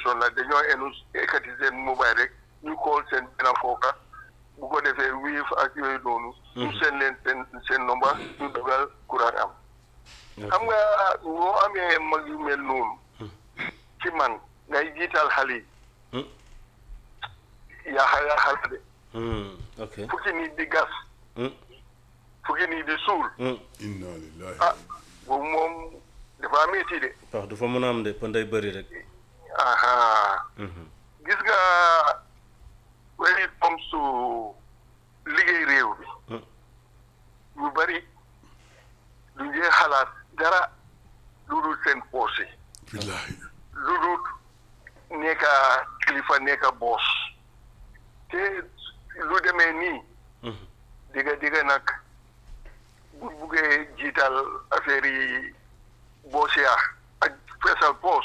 station la dañoo enu ekkati seen mobile rek ñu call seen benn fooka bu ko defee wiif ak yooyu noonu ñu seen leen seen seen nomba ñu dugal courant am xam nga boo amee mag yu mel noonu ci man ngay jiital xale yi yaaxa yaaxa la de ok fukki nit di gas Hmm. fukki nit di suul inna lillahi ah boobu moom dafa métti de wax du fa mën a am de pan day bëri rek aha gis nga when it comes to liggéey réew bi Hmm. ñu bari du ngee xalaat dara lu dul seen poos yi billahi lu dul nekka kilifa nekka boos te lu demee nii digga digga nag bu buggee jiital affaire yi boos ya ak feesal poos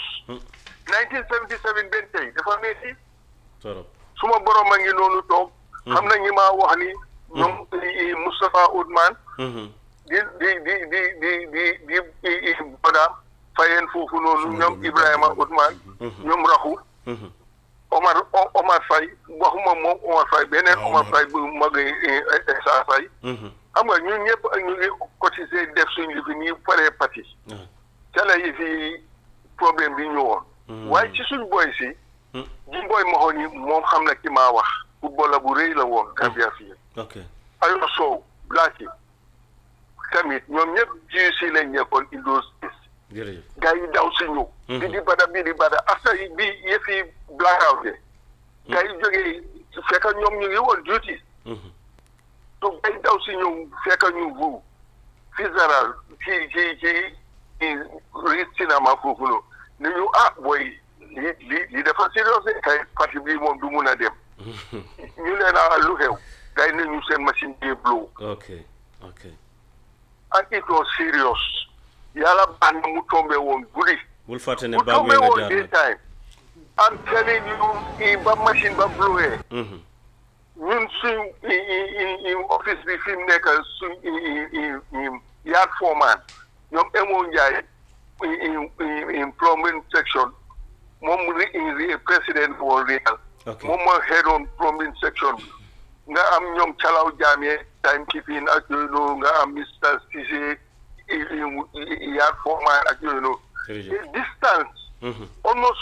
1977 benn tey dafa metti torop suma borom a ngi noonu toog xam na ñi maa wax ni ñoom i- Moustapha Oudman di di di di di di di i- i- bodaam fayeen foofu noonu ñoom Ibrahima Oudman ñoom raxu Omar O- Omar Faye waxuma moom Omar Faye beneen Ah, Omar Omar. Faye bu mag Essa Faye xam nga ñun ñëpp ak ñu ngi cotisé def suñ li fi nii paree pati ca la yi fi problème bi ñëwoon waaye ci suñ boy si ji boy maxoon yi moom xam na ki maa wax football la bu rëy la woon Gambia fii ok ayo sow black yi tamit ñoom ñëpp ji si lañ nekkoon in those days jërëjëf gars yi daw si ñëw bi di bada bi di bada after yi bi yëf yi blackout de gars yi jógee fekk ñoom ñu ngi woon duty donc gars yi daw si ñëw fekk ñu vu fisaral ci ci ci ri cinéma foofu noonu ne ñu ah booy li li li dafa sérieux de kay parti bi moom du mun a dem ñu leen a lu xew gars yi ne ñu seen machine bi blow ok ok and it was serious yàlla baax na mu tombé woon guddi bul fàtte ne mu baag tombé wee nga woon jaar day nag time I'm telling you i ba machine ba blowee Mhm. ñun suñ i i i office bi fi mu nekk suñ i i i yard foreman ñoom Emo Ndiaye i i i plumbing section moom ri i président woon real ok moom moo head on plumbing section nga am ñoom Calaw Jammeh time keeping ak yooyu noonu nga am Mr Cissé i i yard foreman ak yooyu noonu jërëjëf the distance Mhm. almost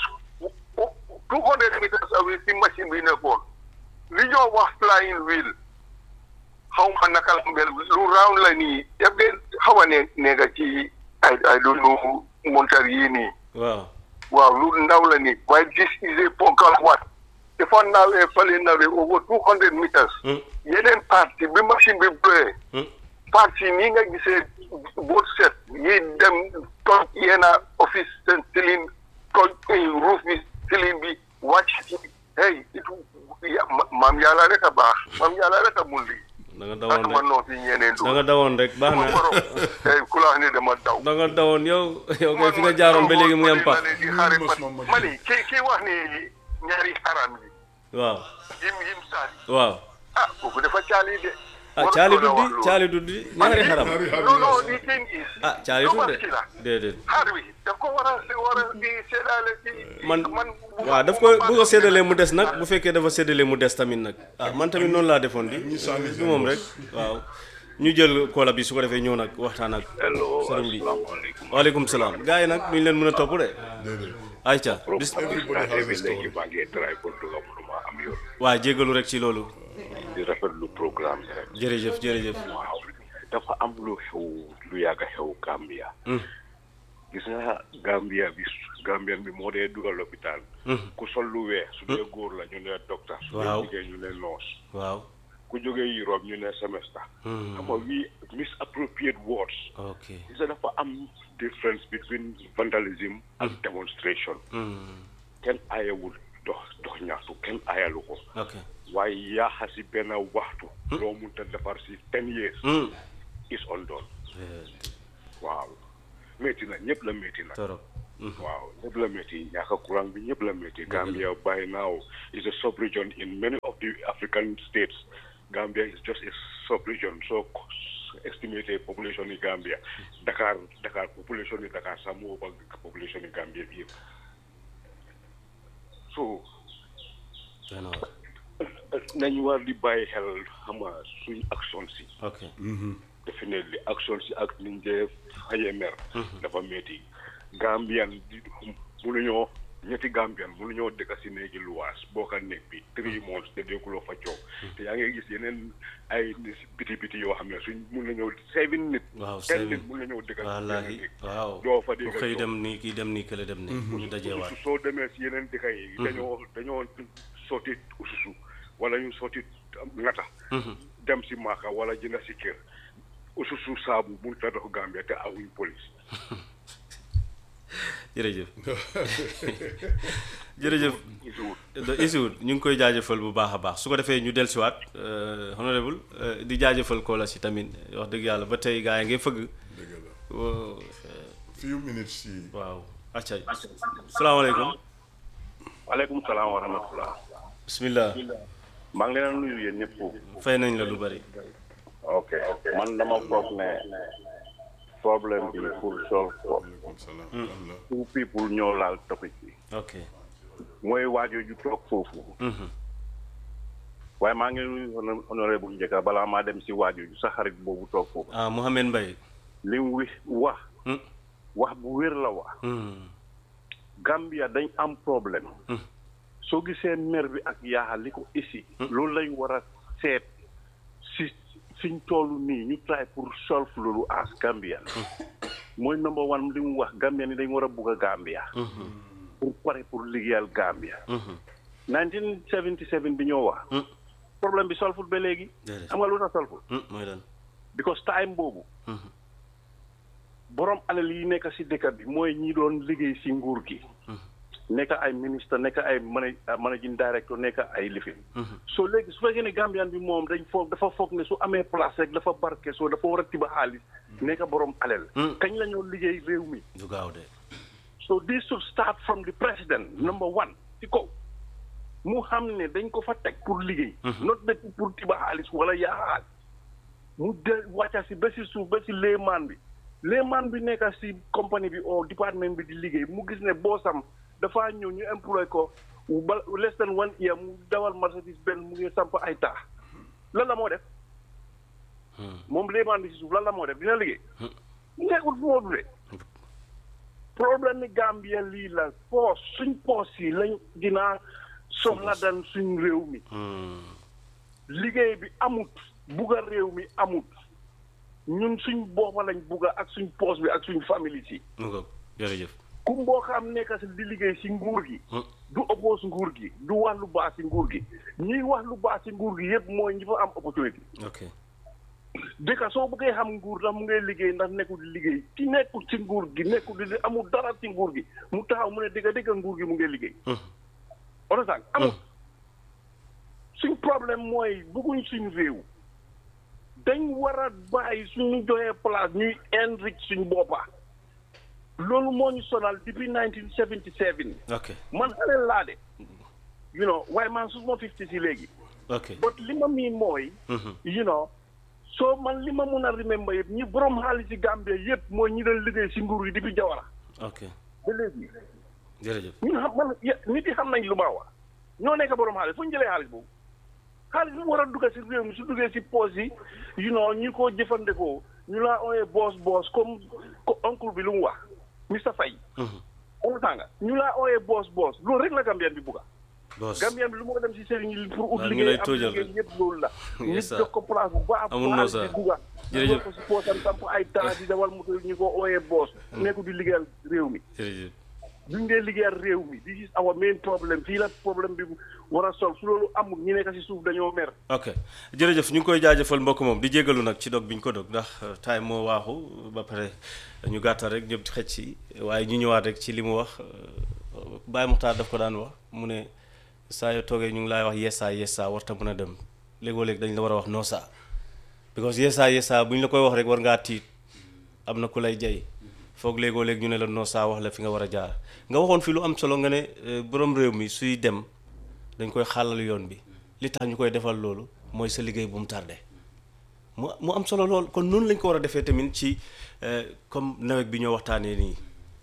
two hundred meters away si machine bi nekkoon li ñoo wax flying wheel xaw ma naka la mel lu round la nii def de xaw a ne nekka ci ay ay lu nu montar yii nii waaw waaw lu ndaw la nii waaye this is a ponkal wat dafa nawee fale nawee over two hundred meters Hmm. yeneen parti bi machine bi blowee Hmm. parti nii nga gisee boot set yi dem toj yenn office seen ceiling toj roof bi ceiling bi wàcc ci hey it ya- ma- maam yàlla rek a baax maam yàlla rek a mun lii da nga ak dawoon ma rek noo fi ñeneen da nga dawoon rek baax ma na borom hey ku la wax ne dama daw da nga dawoon yow yow kay fi nga jaaroon ba léegi mu ngi am pax di xaari pat ma ni ki ki wax ni ñaari xaram yi waaw yim yim saali waaw ah kooku dafa caali de ah caali duddi caali duddi ñaari xaram non non the thing is ah caali lu dudde baax ci la déedéet xaar wi daf ko war a war a di seedaale ci man man waaw daf ko bu ko séddalee mu des nag bu fekkee dafa séddalee mu des tamit nag ah man tamit noonu laa defoon di du moom rek waaw ñu jël koola bi su ko defee ñëw nag waxtaan ak hello sëriñ bi asalaamaaleykum waaleykum salaam gars yi nag duñ leen mën a topp de déedéet ayca bis Everybody has a léegi story. maa ngi try pour duga mënuma am yoon waa jégalu rek ci loolu di rafetlu programme bi rek jërëjëf jërëjëf waaw dafa am lu xew lu yàgg a xew Gambia gis nga Gambia bi Gambian bi moo dee dugal lopitaan ku sol lu weex su dee góor la ñu ne docteur su dee Waaw. jigéen ñu ne nurse waaw ku jógee Europe ñu ne semester xam nga we misappropriate words ok gis nga dafa am difference between vandalism and demonstration kenn aayewul dox dox ñaxtu kenn aayalu ko ok waaye yaaxa si benn waxtu loo munta defar si ten years is undone waaw métti na ñëpp la métti na torop waaw ñëpp la métti ñàkk courant bi ñëpp la métti Gambia by now is a sub-region in many of the African states Gambia is just a sub-region so estimated population in Gambia Dakar Dakar population in Dakar sax moo ëpp population in Gambia bi yëpp so doy na waar. nañ war di bàyyi xel xam nga suñ action si ok definitely action si ak niñ dee faye mer dafa métti Gambian di mënuñoo ñetti Gambian mënuñoo dëkk si néegi luwaas bokka nekk bi three months te dégkuloo fa coow te yaa ngi gis yeneen ay biti biti yoo xam ne suñ mun na ñëw seven nit waaw ten seven nit mun na ñëw dëkk si wallaahi benn néeg. waaw doo fa ku dégg xëy coow. dem nii kii dem nii kële dem nii ñu dajee waat su soo demee si yeneen dëkk yi dañoo dañoo sotti ususu wala ñu sotti ngata dem si maaka wala jënd si kër ususu saabu mun ta dox Gambia te awuñ police jërëjëf jërëjëf isuwut da isiwut ñu ngi koy jaajëfal bu baax a baax su ko defee ñu dellusiwaat honorable euh, di jaajëfal koola si tamit wax dëgg yàlla ba tey gaa yi ngay fëgg dëgg la Wo- few minutes si waaw acca salaamaaleykum waaleykum salaam wa rahmatullah bismillah maa ngi leen a nuyu yéen ñëpp fay nañ la lu bari ok man dama foog ne problème bi pour solve ko waaleykum salaam kan la two people ñoo laal topic bi ok mooy waajo ju toog foofu waaye maa ngi nuyu hono- honorable njëkka balaa maa dem si waajo ju sa xarit boobu toog foofu ah Mohamed Mbaye li mu wi wax Hmm. wax bu wér la wax Hmm. Gambia dañ am problème soo gisee mer bi ak yaaxal li ko isi loolu lañ war a seet si fiñ toll nii ñu try pour solve loolu as Gambian mooy number one li mu wax Gambia ni dañ war a bugg a Gambia pour pare pour liggéeyal Gambia 1977 bi ñoo wax problème bi solful ba léegi Déedéet. xam nga lu tax solful Hmm, mooy lan because time boobu borom alal yi nekk si dëkk bi mooy ñi doon liggéey si nguur gi nekk ay ministre nekk ay mana- managing director nekk ay lifin so léegi su fekkee ne Gambian bi moom dañ foog dafa foog ne su amee place rek dafa barke soo dafa war a tiba xaalis nekk borom alal kañ la ñoo liggéey réew mi du gaaw de so this should start from the president number one ci kaw mu xam ne dañ ko fa teg pour liggéey not de pour tiba xaalis wala yaa xaalis mu de wàcca si ba si suuf ba si léemaan bi léemaan bi nekk si compagnie bi o département bi di liggéey mu gis ne boosam dafaa ñëw ñu employé ko ba less than one year mu dawal Mercedes Benz mu ngi samp ay taax lan la moo def moom léemaan bi si suuf lan la moo def dina liggéey nekkul fu moo dule problème ni Gambia lii la poos suñ poos yi lañ dinaa soxla dan suñ réew mi liggéey bi amut bugga réew mi amut ñun suñ boppa lañ bugga ak suñ poos bi ak suñ famille si mu ngoog jërëjëf ku mboo xam nekk si di liggéey si nguur gi du oppose nguur gi du wax lu baax si nguur gi ñiy wax lu baax si nguur gi yëpp mooy ñi fa am opportunité ok dëkk soo bëggee xam nguur ndax mu ngay liggéey ndax nekkul di liggéey ki nekkul ci nguur gi nekkul di amul dara ci nguur gi mu taxaw mu ne dëgg dëgg nguur gi mu ngay liggéey onosaan amul suñ problème mooy bëgguñ suñ réew dañ war a bàyyi suñu joxee place ñuy enrich suñ boppa loolu moo ñu sonal depuis 1977 ok man xale laa de you know waaye man su ma fifty si léegi ok but li ma mii mooy you know soo man li ma mun a remember yëpp ñi borom xaalis si Gambie yëpp mooy ñi doon liggéey si nguur yi depuis Jawara ok ba léegi jërëjëf ñun xam man ye- nit yi xam nañ lu ma wax ñoo nekk borom xaalis fu ñu jëlee xaalis boobu xaalis bi mu war a dugg si réew mi su duggee si poos yi you know ñu ko jëfandikoo ñu laa ooyee boos boos comme ko oncle bi lu mu wax Mr Faye on tànga ñu laa ooyee boos boos loolu rek la Gambien bi bugga boss Gambien bi lu moo dem si sëriñ yi pour ut Waaw, ñu liggéey lay am tóojal liggéey rek. yëpp loolu la nit Yes, sir. jox ko place bu baax Amul bu no, xaalis sir. bi bugga Jërëjëf. ñu ko si poosam samp ay temps di dawal moto ñu ko ooyee boos nekku di liggéeyal réew mi jërëjëf duñ dee liggéeyal réew mi this is our main problem fii la problème bi war a sol su loolu amul ñi nekk si suuf dañoo mer ok jërëjëf ñu ngi koy jaajëfal mbokk moom di jégalu nag ci dog bi ñu ko dog ndax euh, time moo waaxu ba pare ñu gàttal rek ñëpp xëcc si waaye ñu ñëwaat rek ci li mu wax euh, Baye Muxtaar daf ko daan wax mu ne saa yoo toogee ñu ngi laay wax yeesaa yeesaa warta mën a dem léegoo léeg dañ la war a wax noo saa because yeesaa yeesaa bu ñu la koy wax rek war ngaa tiit am na ku lay jay foog léegoo léeg ñu ne la noo saa wax la fi nga war a jaar nga waxoon fi lu am solo nga ne euh, borom réew mi suy dem dañ koy xàllal yoon bi li tax ñu koy defal loolu mooy sa liggéey bu mu tardé mu mu am solo lool kon noonu lañ ko war a defee tamit ci euh, comme nawet bi ñoo waxtaanee nii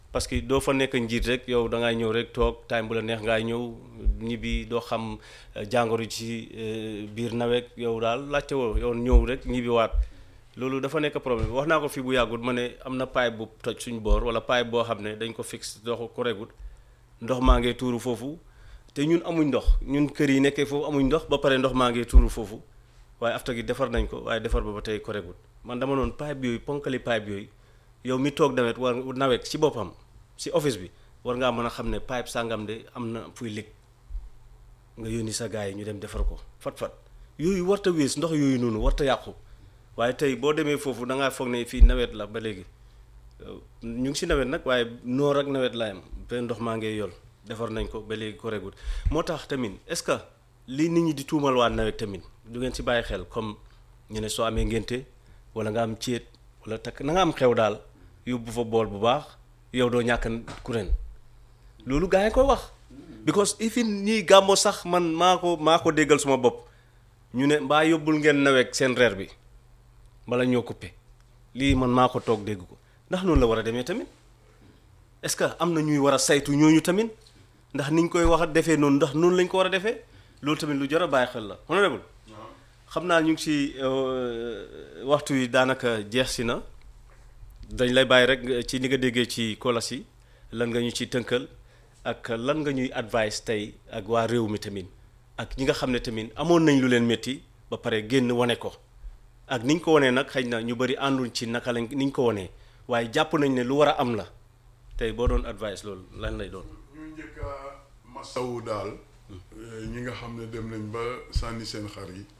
parce que doo fa nekk njiit rek yow da ngay ñëw rek toog time bu la neex ngay ñëw ñibbi doo xam eh, jàngoro ci eh, biir nawet yow daal laajte woo yow ñëw rek ñibbi waat loolu dafa nekk problème wax naa ko fii bu yàggul ma ne am na pipe bu toj suñ boor wala pipe boo xam ne dañ ko fixe doo ko regut ndox maa ngee tuuru foofu te ñun amuñ ndox ñun kër yi nekkee foofu amuñ ndox ba pare ndox maa ngee tuuru foofu waaye afta gi defar nañ ko waaye defar ba ba tey koregut man dama noonu pipe yooyu ponkali pipe yooyu yow mi toog nawet war nawet ci boppam si office bi war ngaa mën a xam ne pipe sàngam de am na fuy lig nga yónni sa gars yi ñu dem defar ko fat-fat yooyu warta wees ndox yooyu noonu warta yàqu waaye tey boo demee foofu da ngaa foog ne fii nawet la ba léegi ñu ngi si nawet nag waaye noor ak nawet la am benn ndox maa ngi yol defar nañ ko ba léegi ko regut moo tax tamit est-ce que li nit ñi di tuumal waa nawet tamit du ngeen si bàyyi xel comme ñu ne soo amee ngénte wala nga am céet wala takk na nga am xew daal yóbbu fa bool bu baax yow doo ñàkk kuréen loolu gaa yi koy wax because ifin ñii gàmmo sax man maa ko maa ko déggal suma bopp ñu ne mbaa yóbbul ngeen nawet seen reer bi bala ñoo coupé lii man maa ko toog dégg ko ndax noonu la war a demee tamit est-ce que am na ñuy war a saytu ñooñu tamit ndax niñ koy wax a defee noonu ndax noonu lañ ko war a defee loolu tamit lu jar a bàyyi xel la honorable xam naa ñu ngi ci waxtu yi daanaka jeex si na dañ lay bàyyi rek ci ni nga déggee ci kolas yi lan nga ñu ci tënkal ak lan nga ñuy advice tey ak waa réew mi tamit ak ñi nga xam ne tamit amoon nañ lu leen métti ba pare génn wane ko ak niñ ko wanee nag xëy na ñu bëri ànduñ ci naka lañ niñ ko wanee waaye jàpp nañ ne lu war a am la tey boo doon advice loolu lan lay doon. ñu njëkk a masawu daal ñi nga xam ne dem nañ ba sànni seen xar yi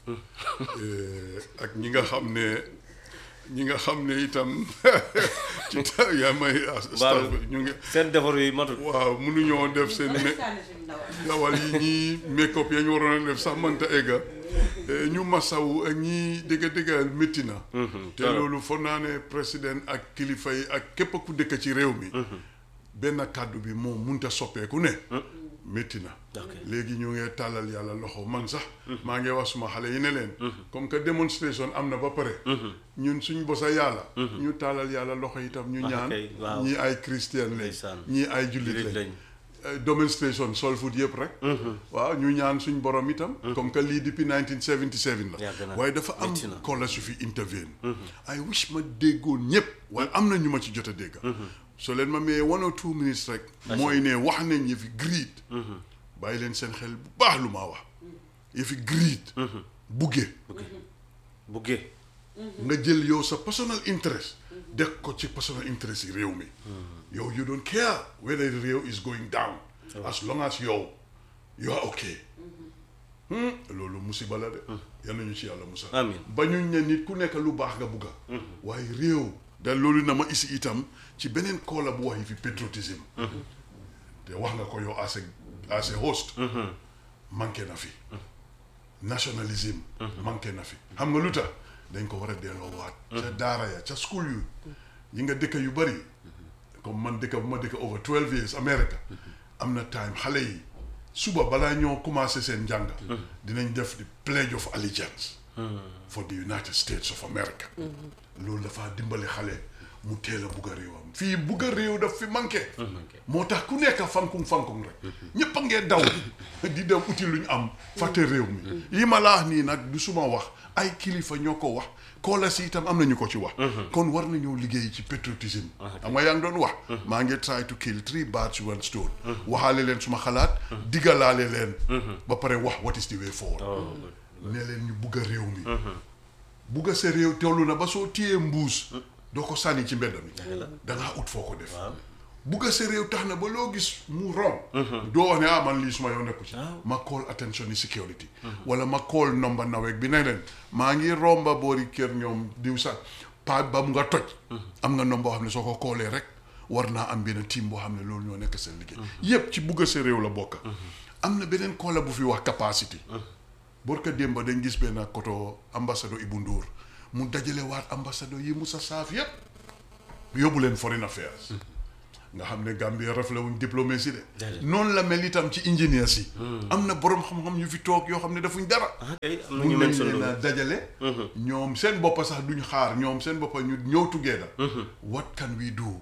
ak ñi nga xam ne ñi nga xam ne itam ci ta yaa may staff ñu ngi seen defaru yi matul. waaw mënuñoo def seen me dawal yi ñii make-up ya ñu waroon a def sax mënta egga ñu masawu ak ñii dëgga dëggal métti na te loolu foog naa ne président ak kilifa yi ak képp ku dëkk ci réew mi benn kàddu bi moom munta soppeeku ne métti na léegi ñu ngi tàllal yàlla loxo man sax maa ngi wax suma xale yi ne leen comme que démonstration am na ba pare ñun suñ bosa yàlla ñu tàllal yàlla loxo itam ñu ñaan ñii ay chrétien lañ ñii ay jullit lañ demonstration sol foot yëpp rek waaw ñu ñaan suñ borom itam comme que lii depuis 1977 la waaye dafa am kola su fi intervene I wish ma déggoon ñëpp waaye am na ñu ma ci jot a dégg so leen ma mayee one or two minutes rek mooy ne wax nañ yëfi greed bàyyi leen seen xel bu baax lu maa wax yëfi greed bugge bugge nga jël yow sa personal interest def ko ci personal interest yi réew mi yow you don't care whether the réew is going down as long as yow you are okay loolu musiba la de yal nañu ci yàlla musa amiin ba ñu ne nit ku nekk lu baax nga bugga waaye réew da loolu na ma isi itam ci beneen koola bu wax yi fi patriotisme te wax nga ko yow as a as a host manqué na fi nationalisme manqué na fi xam nga lu tax dañ ko war a delloo waat ca daara ya ca school yu yi nga dëkk yu bari comme man dëkk bu ma dëkk over twelve years America am na time xale yi suba balaa ñoo commencé seen njàng dinañ def di pledge of allegiance for the United States of America loolu dafa dimbali xale mu teel a bugg a réewam fii bugg a réew daf fi manqué moo tax ku nekk fankung fankung rek ñëpp a ngee daw di dem uti lu ñu am fàtte réew mi yi ma la wax nii nag du suma wax ay kilifa ñoo ko wax koola si itam am nañu ko ci wax kon war nañoo liggéey ci patriotisme xam nga yaa ngi doon wax maa ngi try to kill three birds with one stone waxaale leen suma xalaat digalaale leen ba pare wax what is the way forward ne leen ñu bugg a réew mi bugg a sa réew tollu na ba soo téyee mbuus doo ko sànni ci mbedd mi dangaa ut foo ko def bugg a sa réew tax na ba loo gis mu rom doo wax ne ah man lii suma yoon nekku ci ma call attention ni security wala ma call number nawek bi ne leen maa ngi romba boori kër ñoom diw sax pa ba mu nga toj am nga number boo xam ne soo ko koolee rek war naa am benn team boo xam ne loolu ñoo nekk seen liggéey yépp ci bugg a sa réew la bokk am na beneen koola bu fi wax capacity borka démba dañ gis benn koto ambassadeur Ibou Ndour mu dajale waat ambassadeur yi Musa Saaf yépp yóbbu leen foreign affairs nga xam ne Gambie rafle wuñ diplomatie de noonu la mel itam ci ingénieurs yi am na borom xam-xam yu fi toog yoo xam ne defuñ dara mun nañ leen a dajale ñoom seen boppa sax duñ xaar ñoom seen boppa ñu ñëw together what can we do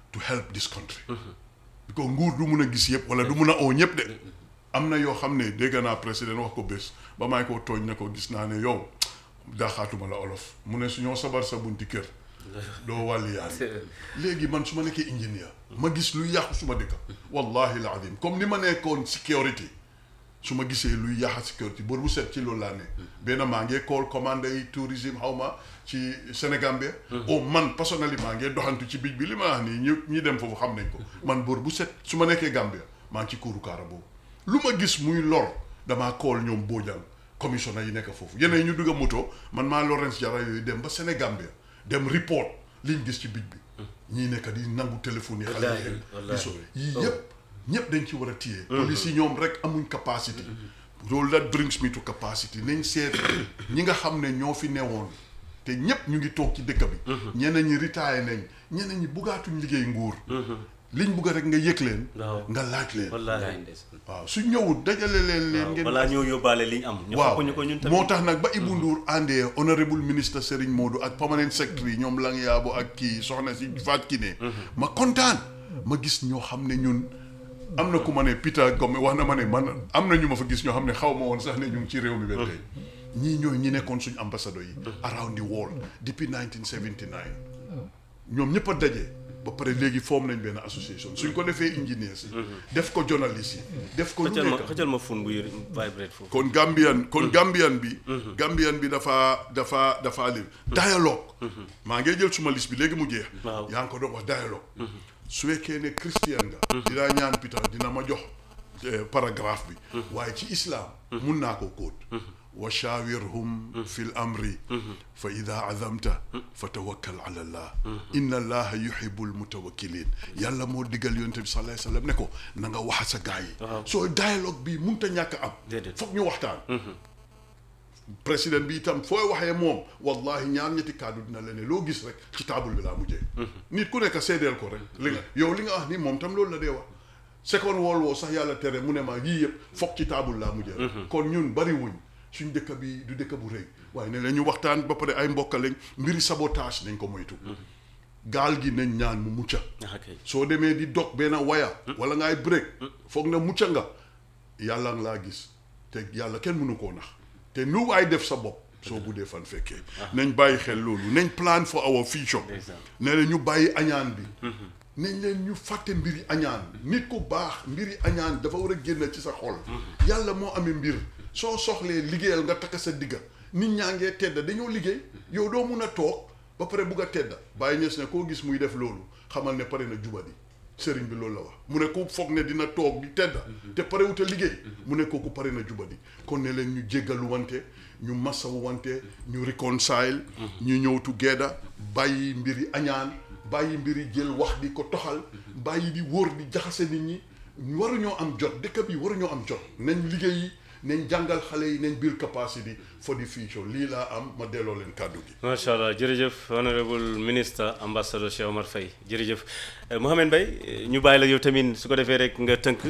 to help this country because nguur du mun a gis yëpp wala du mun a oo ñëpp de am na yoo xam ne dégg naa président wax ko bés ba may ko tooñ ne ko gis naa ne yow daaxaatuma la olof mu ne su ñoo sabar sa bunti kër doo wàlli yaay léegi man su ma nekkee ingénieur ma gis luy yàqu suma dëkk wallahi la adim comme ni ma nekkoon security su ma gisee luy yàq sécurité bor bu set ci loolu laa ne benn maa ngi call commande yi tourisme xaw ma ci Sénégambie o man personnellement maa ngi doxantu ci bij bi li ma wax nii ñu ñi dem foofu xam nañ ko man bor bu set su ma nekkee Gambia maa ngi ci kuuru kaara boobu lu ma gis muy lor damaa call ñoom Bojang commissionnaire yi nekk foofu yeneen ñu dugg a moto man maa Lawrence Jara yooyu dem ba Sénégambie dem report liñ gis ci bij bi ñii nekk di nangu téléphone yi xale Wallaahi, yi di wallaahi. sauvé yii yëpp ñëpp dañ ci war a téye police yi ñoom rek amuñ capacity loolu that brings me to capacity nañ seet ñi nga xam ne ñoo fi newoon te ñëpp ñu ngi toog ci dëkk bi ñeneen ñi retire nañ ñeneen ñi buggaatuñ liggéey nguur liñ bugg rek nga yëg leen waaw nga laaj leen wallaahi waaw su ñëwut dajale leen leen ngeen balaa ñoo yóbbaale liñ am ñu waaw xokk ñu ko ñun tamit moo tax nag ba Ibou Ndour àndee honorable ministre Serigne Modou ak permanent secretary ñoom lang yaabo ak kii soxna si Fatou Kiné ma kontaan ma gis ñoo xam ne ñun am na ku ma ne Peter Gome wax na ma ne man am na ñu ma fa gis ñoo xam ne xaw ma woon sax ne ñu ngi ci réew mi ba tey ñii ñooy ñi nekkoon suñu ambassadeur yi around the world depuis 1979 ñoom ñëpp a daje ba pare léegi form nañ benn association suñ ko defee engineers yi def ko journalistes yi def ko lu xëccal ma nekk xëccal ma fun buy vibrate foofu kon Gambian kon Gambian bi Gambian bi dafa dafa dafa li dialogue maa ngi jël suma liste bi léegi mu jeex Waaw. yaa ngi ko doon wax dialogue su fekkee ne christian nga dinaa ñaan Peter dina ma jox eh, paragraphe bi waaye ci islam mun naa ko kóot wa shawirhum fi l amri fa ida azamta fa tawakkal ala allah inna allaha yuhibu almutawakkilin yàlla moo diggal yonte bi sallallahu alayhi wasallam ne ko na nga wax sa gaa yi soo dialogue bi munta ñàkk am Déedéet. foog ñu waxtaan président bi itam fooy waxee moom wallahi ñaar ñetti kàddu dina la ne loo gis rek ci taabul bi laa mujjee nit ku nekk seedeel ko rek li nga yow li nga wax ni moom tam loolu la dee wax second world war sax yàlla tere mu ne ma yii yëpp foog ci taabul laa mujjee rek kon ñun bari wuñ suñ dëkk bi du dëkk bu rëy waaye ne la ñu waxtaan ba pare ay mbokka lañ mbiri sabotage nañ ko moytu gaal gi nañ ñaan mu mucca ah kay soo demee di dog benn waya wala ngay break foog na mucca nga yàlla nga laa gis te yàlla kenn mënu koo nax te nu waay def sa bopp soo buddee fan fekkee nañ bàyyi xel loolu nañ plan for our future Ndeysaan. ne la ñu bàyyi añaan bi nañ leen ñu fàtte mbiri añaan nit ku baax mbiri añaan dafa war a génn ci sa xol yàlla moo amee mbir soo soxlee liggéeyal nga takk sa digga nit ñaa ngee tedda dañoo liggéey yow doo mun a toog ba pare bugg a tedda bàyyi ñes ne koo gis muy def loolu xamal ne pare na jubadi sëriñ bi loolu la wax mu ne ku foog ne dina toog di tedda te pare wut a liggéey mu ne kooku pare na jubadi kon ne leen ñu jéggalu wante ñu masawu wante ñu reconcile ñu ñëw together bàyyi mbiri añaan bàyyi mbiri jël wax di ko toxal bàyyi di wóor di jaxase nit ñi waruñoo am jot dëkk bi waruñoo am jot nañ liggéeyi nañ jàngal xale yi nañ build capacity for the future lii laa am ma delloo leen kàddu gi macha allah jërëjëf honorable ministre ambassadeur Cheikh Omar Faye jërëjëf Eh, Mohamed Mbaye eh, ñu bàyyi la yow tamit su ko defee rek nga tënk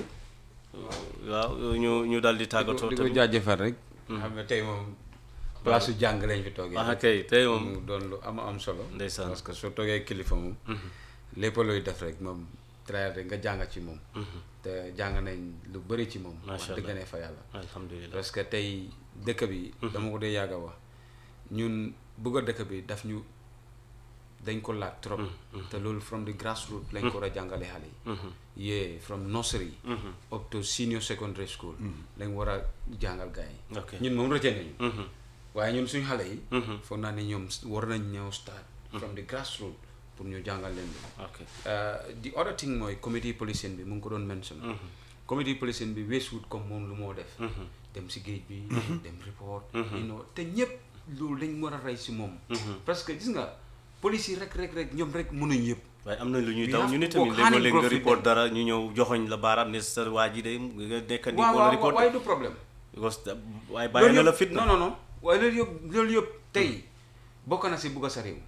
waaw ñu ñu daal di tàggatoo di ko tamit jaajëfal rek. xam ne tey moom place su jàng lañ fi toogee. ah kay tey moom mu doon lu am am solo. Ndeysaan. parce que soo toogee kilifa moom. lépp looy def rek moom traité rek nga jàng ci moom. te jàng nañ lu bëri ci moom. Macha wax dëgg Allah. ne fa yàlla. alhamdulilah parce que tey dëkk bi. dama ko dee yàgg a wax ñun bëgg a dëkk bi daf ñu dañ ko laaj trop. te loolu from the grassroots lañ ko war a jàngale xale yi. yeah from nursery. up to senior secondary school. lañ war a jàngal gars yi. Ok. ñun moom rëcce nañu. waaye ñun suñu xale yi. foog naa ne ñoom war nañ ñëw start. from the grassroots pour ñu jàngal leen bi. ok the other thing mooy community policing bi mu ngi ko doon mention. community policing bi weesuwut comme moom lu moo def. dem si géej bi. dem report. you know te ñëpp loolu dañ war a rey si moom. parce que gis nga police yi rek rek rek ñoom rek mënuñ yëpp. waaye am na lu ñuy We daw have ñu ne to tamit work léegoo hand in léeg nga glove with report them. dara ñu ñëw joxoñ la baaraam ne sa waa ji de nga nekk ni waaw wala waaw report waaye du problème. because da- waaye bàyyi na la fit non non non waaye loolu yëpp loolu yëpp tey bokk na si bugg a sa réew.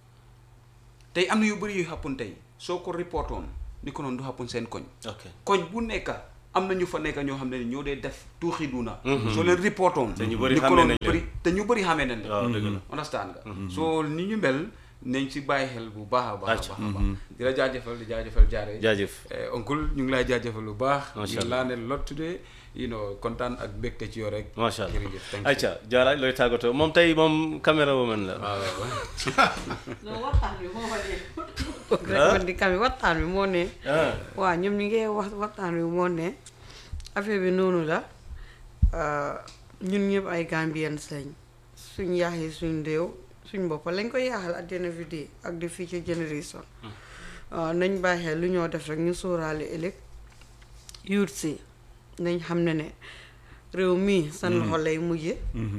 tey am na yu bëri yu xappun tey soo ko reportoon ni ko noonu du xappun seen koñ. ok koñ bu nekk am na ñu fa nekk ñoo xam ne ñoo dee def tuuxi duna soo leen reportoon Te ñu bëri ni ko xàmmee noonu nañ leen. bëri te ñu bëri xamee nañ leen waaw dëgg la understand nga soo ni ñu mel nañ ci bàyyi xel bu baax a baax a Acca. baax a baax di la jaajëfal di jaajëfal jaare jaajëf Eh, oncle ñu ngi lay jaajëfal lu baax Macha you Allah. learned a lot today you know kontaan ak mbégte ci yow rek macha allah jërëjëf thank you. ayca jaara looy tàggatoo moom tey moom caméra woman la waaw waaw non waxtaan bi moo fa ne rek man di kami waxtaan bi moo ne ah waaw ñoom ñu ngi wax waxtaan bi moo ne affaire bi noonu la euh, ñun ñëpp ay Gambians lañ suñ yaaxee suñ réew suñ boppa lañ koy yaaxal at the end of the day ak the future generation waaw nañ bàyyi xel lu ñoo def rek ñu sóoraale ëllëg youth si nañ xam ne ne réew mii seen loxo lay mujje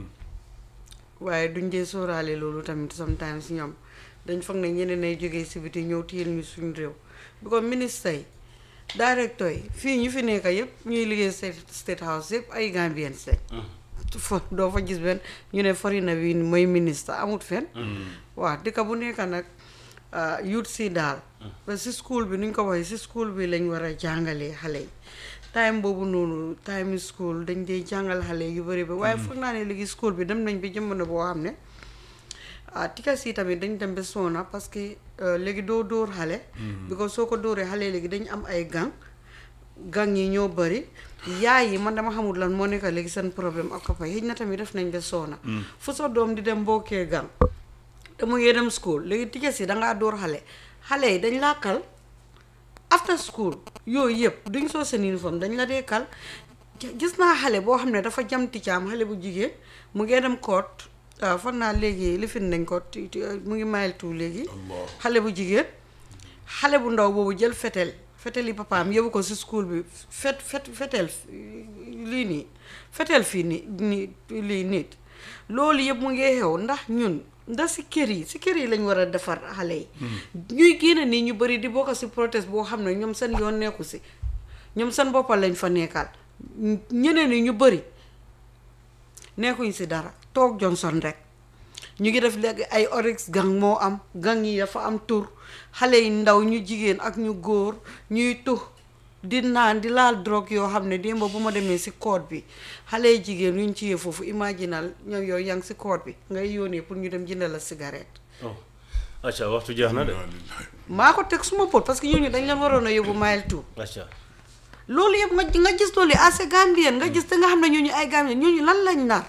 waaye duñ dee sóoraale loolu tamit sometimes ñoom dañ foog ne ñeneen ay jógee si biti ñëw téyel ñu suñ réew because ministre yi directeur yi fii ñu fi nekk yëpp ñuy liggéey state state house yëpp ay Gambians lañ fa doo fa gis benn ñu ne foreigner bi mooy ministre amut fen waaw dëkk bu nekk nag ah, youth si daal parce que si school bi nuñ ko waxee si school bi lañ war a jàngalee xale yi time boobu noonu time school dañ dee jàngal xale yu bëri ba waaye foog naa ne léegi school bi dem nañ bi jamono boo xam ne ah tikas yi tamit dañ dem ba soona parce que euh, léegi doo dóor xale because soo ko dóoree xale léegi dañ am ay gang gang yi ñoo bëri yaay yi man dama xamul lan moo nekk léegi seen problème ak papa yi na tamit def nañ ba soona fu sa doom di dem mbokkee gang te mu ngi dem school léegi tikas yi dangaa dóor xale xale yi dañ laa kal after school yooyu yëpp duñ soo seen uniforme dañ la dee kal gis naa xale boo xam ne dafa jam ticcaam xale bu jigéen mu ngee dem koot waaw fan naa léegi lifin nañ ko ti- ti- mu ngi mayel tout léegi xale bu jigéen xale bu ndaw boobu jël fetel fetel yi papaam yóbbu ko si school bi fet fet fetel lii nii fetel fii nii nii lii nit loolu yëpp mu ngi xew ndax ñun ndax si kër yi si kër yi lañ war a defar xale yi ñuy génne nii ñu bëri di bokk si protest boo xam ne ñoom seen yoon nekku si ñoom seen boppal lañ fa nekkal ñeneen ñi ñu bëri nekkuñ si dara toog Johnson rek ñu ngi def léegi ay oryx gang moo am gang yi dafa am tur xale yi ndaw ñu jigéen ak ñu góor ñuy tux di naan di laal drogue yoo xam ne démb bu ma demee si code bi xale yi jigéen ñu ci yee foofu imaginal ñoom yooyu yaa ngi si code bi ngay yónnee pour ñu dem jëndal la cigarette oh acca waxtu jeex na de maa ko teg suma pot parce que ñooñu dañ leen waroon a yóbbu mile two acca loolu yëpp nga nga gis loolu assez Gambien nga gis te nga xam ne ñooñu ay Gambien ñooñu lan lañ nar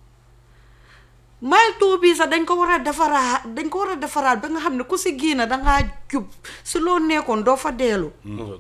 mile two bii sax dañ ko war a defaraat dañ ko war a defaraat ba nga xam ne ku si génn dangaa jub si loo nekkoon doo fa deelu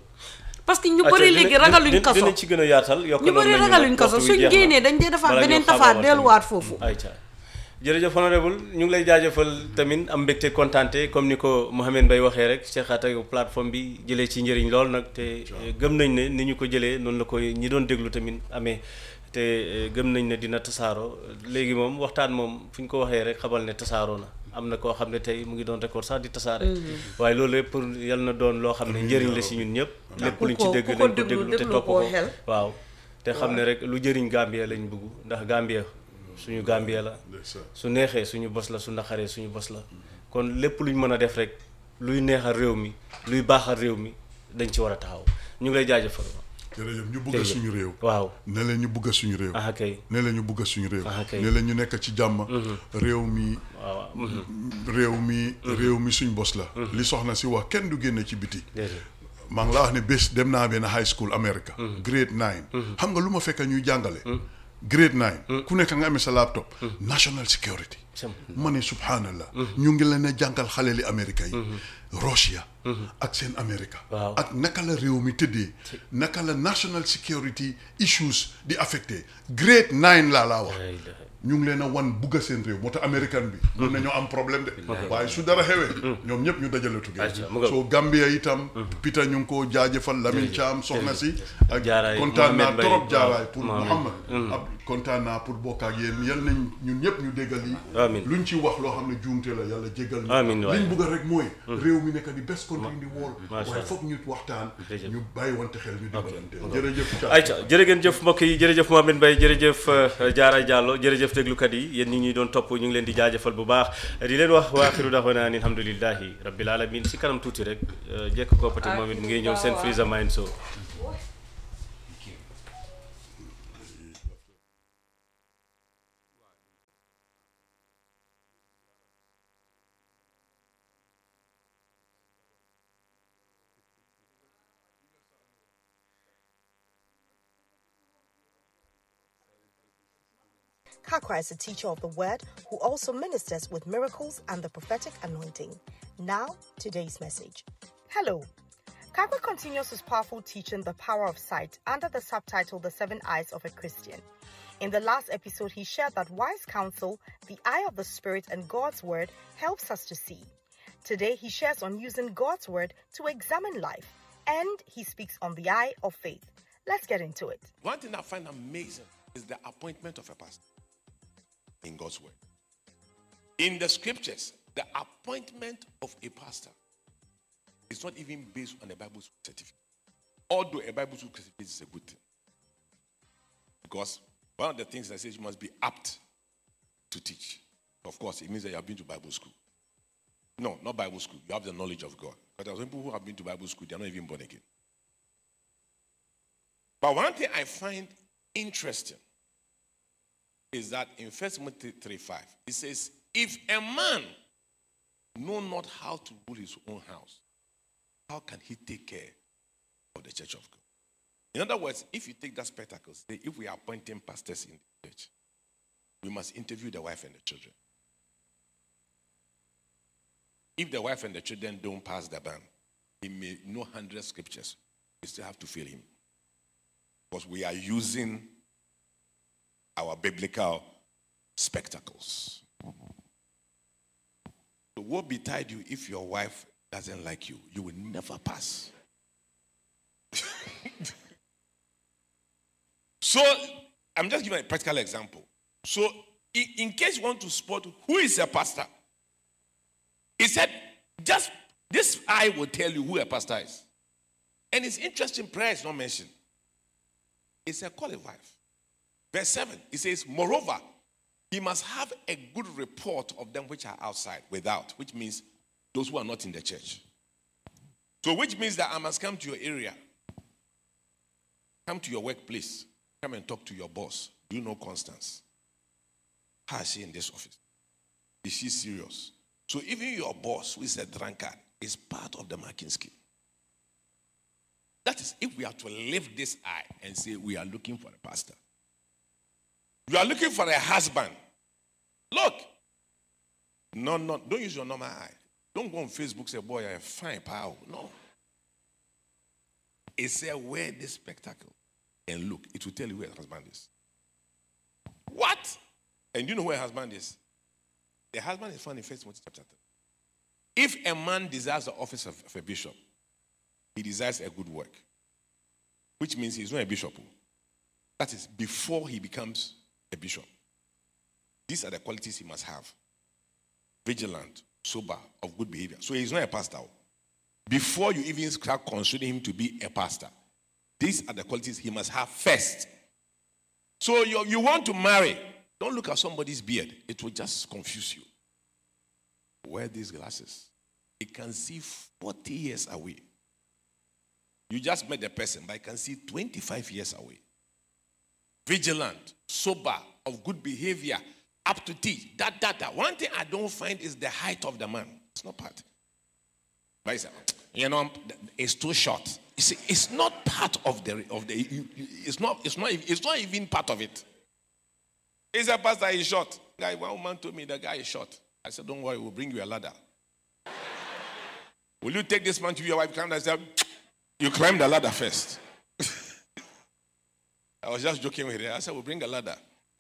parce que ñu Acca, bëri dina- léegi dina- ragaluñ dina- kaso dinañ ci gën a yaatal yokk ñu bëri ragaluñ kaso suñ génnee dañ dee defaat beneen tafaat delluwaat foofu ayca jërëjëf honorable ñu ngi lay jaajëfal tamit am mbégte kontaante comme ni ko Mouhamed Mbaye waxee rek Cheikh Anta plateforme bi jëlee ci njëriñ lool nag te gëm nañ ne ni ñu ko jëlee noonu la ko ñi doon déglu tamit amee te eh, gëm nañ ne dina tasaaroo léegi moom waxtaan moom fu ñu ko waxee rek xamal ne tasaaroo na am na koo xam ne tey mu ngi doon record sax di tasaare waaye loolu lépp pour yal na doon loo xam ne njëriñ la si ñun ñëpp lépp luñ ci ko- dégg ku ko nañ ko déglu- déglu te déglu topp koo ko xel. waaw te xam ne rek lu jëriñ Gambia lañ bëgg ndax Gambia suñu Gambia la ndeysaan. su neexee suñu bos la su naqaree suñu bos la kon lépp luñ mën a def rek luy neexal réew mi luy baaxal réew mi dañ ci war a taxaw ñu ngi lay jaajëfal jërëjëf ñu bugg a Jërëjëf. suñu réew waaw ne leen ñu bugg a suñu réew aha kay ne leen ñu bugg a suñu réew Ah, kay. ne leen ñu nekk ci jàmm réew mi waaw waaw réew mi réew mi suñ bos la li soxna si wax kenn du génne ci biti déedéet maa ngi la wax ne bés dem naa benn high school America grade nine xam nga lu ma fekk ñuy jàngale grade nine ku nekk nga amee sa laptop national security sam ma ne subhanallah ñu ngi leen a jàngal xale li Amérique yi Russia ak seen America Waaw. ak naka la réew mi tëddee naka la national security issues di affecté grade nine laa laa wax la ilaha ñu ngi leen a wan bugga seen réew moo tax américain bi mun nañoo am problème de waaye su dara xewee ñoom ñëpp ñu dajale tuggee Ayca, mu nga- soo Gambia itam Peter ñu ngi koo jaajëfal Lamine Thiam soxna si ak Jaaraay, kontaan naa Mohamed Mbaye, trop waaw, jaaraay pour Mohamed. Mouhamad ab kontaan naa pour bokk ak yéen yal nañ ñun ñëpp ñu déggal yi Amiin. luñ ci wax loo xam ne juumte la yàlla jéggal ñu Amiin waay. liñ bugg rek mooy réew mi nekk di best country in the world Macha waaye Allah. foog ñu waxtaan Jërëjëf. ñu bàyyi wante xel ñu dimbalante jërëjëf Thiam. ayca jërë ngeen jëf mbokk yi jërëjëf Mohamed Mbaye jërëjëf euh, Diarra Diallo jërëjëf déglukat yi yéen ñi ñuy doon topp ñu ngi leen di jaajëfal bu baax di leen wax wa axiru daxwana ani alhamdulillahi rabbil alamin si kanam tuuti rek euh, jekk koppati moom it mu ngi ñëw seen Freezer Mind Show Kakwa is a teacher of the word who also ministers with miracles and the prophetic anointing. Now, today's message. Hello. Kakwa continues his powerful teaching, The Power of Sight, under the subtitle The Seven Eyes of a Christian. In the last episode, he shared that wise counsel, the eye of the Spirit, and God's Word helps us to see. Today, he shares on using God's Word to examine life, and he speaks on the eye of faith. Let's get into it. One thing I find amazing is the appointment of a pastor in God's word. In the scriptures, the appointment of a pastor is not even based on a Bible school certificate. Although a Bible school certificate is a good thing. Because one of the things that says you must be apt to teach. Of course, it means that you have been to Bible school. No, not Bible school. You have the knowledge of God. Because there are some people who have been to Bible school, they are not even born again. But one thing I find interesting is that in 1 Timothy 3 5, it says, If a man know not how to rule his own house, how can he take care of the church of God? In other words, if you take that spectacle, say, if we are appointing pastors in the church, we must interview the wife and the children. If the wife and the children don't pass the ban, he may know 100 scriptures. We still have to fail him. Because we are using our biblical spectacles. So, what betide you if your wife doesn't like you? You will never pass. so, I'm just giving a practical example. So, in, in case you want to spot who is a pastor, he said, just this eye will tell you who a pastor is. And it's interesting, prayer is not mentioned. It's a qualified. Verse 7, it says, Moreover, he must have a good report of them which are outside, without, which means those who are not in the church. So, which means that I must come to your area, come to your workplace, come and talk to your boss. Do you know Constance? How is she in this office? Is she serious? So, even your boss, who is a drunkard, is part of the marking scheme. That is, if we are to lift this eye and say we are looking for a pastor, you are looking for a husband. Look, no, no, don't use your normal eye. Don't go on Facebook say, "Boy, I'm fine, pal." No, it's a wear this spectacle and look. It will tell you where a husband is. What? And you know where a husband is? The husband is found in First Timothy chapter 3. If a man desires the office of, of a bishop, he desires a good work, which means he's not a bishop. That is before he becomes a bishop. These are the qualities he must have vigilant, sober, of good behavior. So he's not a pastor. Before you even start considering him to be a pastor, these are the qualities he must have first. So you, you want to marry, don't look at somebody's beard, it will just confuse you. Wear these glasses. He can see 40 years away. You just met the person, but I can see 25 years away. Vigilant, sober, of good behavior, up to teach. That, that, that. One thing I don't find is the height of the man. It's not part. But it's, you know, it's too short. You see, it's not part of the of the. It's not. It's not. It's not even part of it. It's a pastor. He's short. Guy, one woman told me the guy is short. I said, "Don't worry, we'll bring you a ladder." Will you take this man to your wife? Come I said, you climb the ladder first. I was just joking with her. I said, we'll bring a ladder.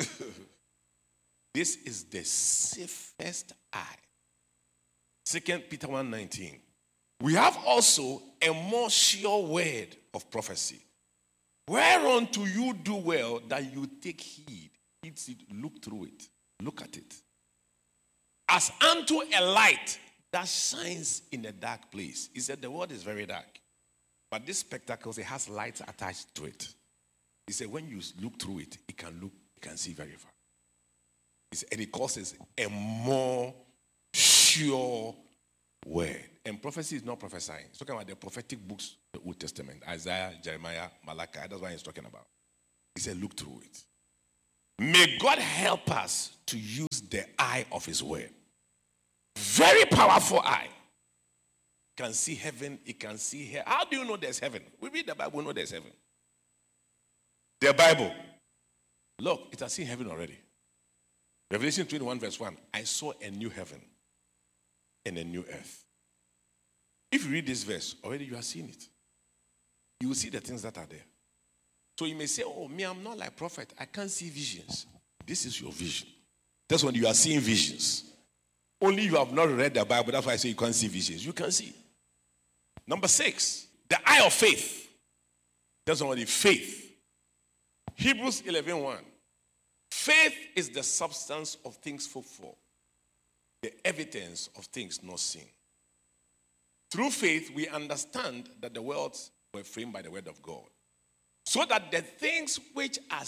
this is the safest eye. Second Peter 1:19. We have also a more sure word of prophecy. Whereunto you do well that you take heed. Heed it, look through it, look at it. As unto a light that shines in a dark place. He said the world is very dark. But this spectacle, it has lights attached to it. He said, when you look through it, it can look, it can see very far. He said, and it causes a more sure word. And prophecy is not prophesying. It's talking about the prophetic books, the Old Testament, Isaiah, Jeremiah, Malachi. That's what he's talking about. He said, look through it. May God help us to use the eye of his word. Very powerful eye can see heaven, it can see here. How do you know there's heaven? We read the Bible, we know there's heaven. The Bible. Look, it has seen heaven already. Revelation 21, verse 1 I saw a new heaven and a new earth. If you read this verse, already you have seen it. You will see the things that are there. So you may say, Oh, me, I'm not like prophet. I can't see visions. This is your vision. That's when you are seeing visions. Only you have not read the Bible. That's why I say you can't see visions. You can see. Number six, the eye of faith. That's already faith. Hebrews 11 1. Faith is the substance of things hoped for, the evidence of things not seen. Through faith, we understand that the worlds were framed by the word of God, so that the things which are